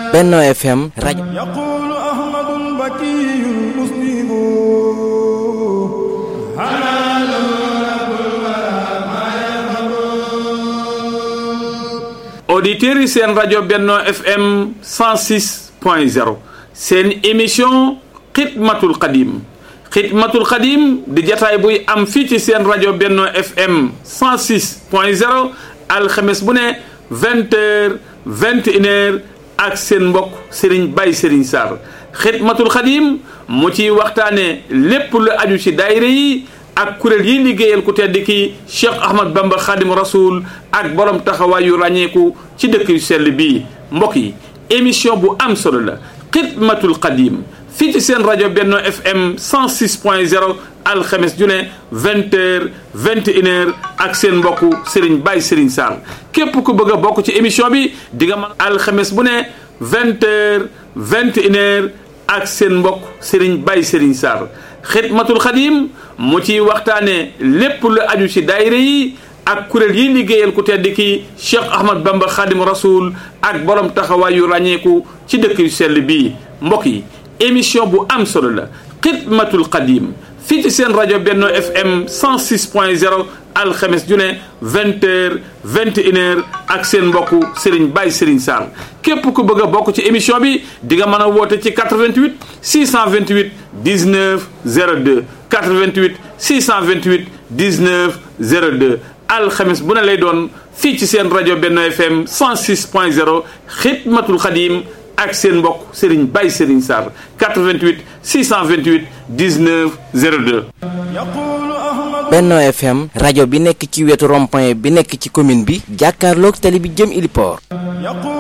Benno FM rajo يقول أحمد البكي المسلم auditeurs yi seen rajo Benno FM 106 point 0 seen émission xidmatul xadim xidmatul xadim di jataay buy am fii ci seen rajo Benno FM 106 point 0 alxames bu ne 20 heures 21 heures ak seen mbokk Serigne Baye Serigne Sarr xidmatul xadim mu ciy waxtaane lépp lu aju ci daayira yi ak kuréel yi liggéeyal ku tedd ki Cheikh Ahmad Bamba Khadim Rasoul ak borom taxawaay yu ràññeeku ci dëkk yu sell bii mbokk yi émission bu am solo la xidmatul xadim fii ci seen rajo Benno FM 106 point 0 alxames ju ne 20 heures 21 heures ak seen mbokku Serigne Baye Serigne Sarr képp ku bëgg a bokk ci émission bi di nga mën alxames bu ne 20 heures 21 heures ak seen mbokk Serigne Baye Serigne Sarr xidmatul xadim mu ciy waxtaane lépp lu aju ci daayira yi ak kuréel yi liggéeyal ku tedd ki Cheikh Ahmad Bamba Khadim Rasoul ak borom taxawaay yu ràññeeku ci dëkk yu sell bii mbokk yi émission bu am solo la xidmatul xadim fii ci seen rajo Benno FM 106 point 0 alxames ju ne 20 heures 21 heures ak seen mbokku Serigne Baye Serigne Sarr képp ku bëgg a bokk ci émission bi di nga mën a woote ci 88 628 19 02 88 628 19 02 alxames bu ne lay doon fii ci seen rajo Benno FM 106 point 0 xidmatul xadim ak seen mbokk Serigne Baye Serigne Sarr 88 628 19 02. يقول أحمد Benno FM rajo bi nekk ci wetu rond-point bi nekk ci commune bi jàkkaarloog tali bi jëm Iliport يقول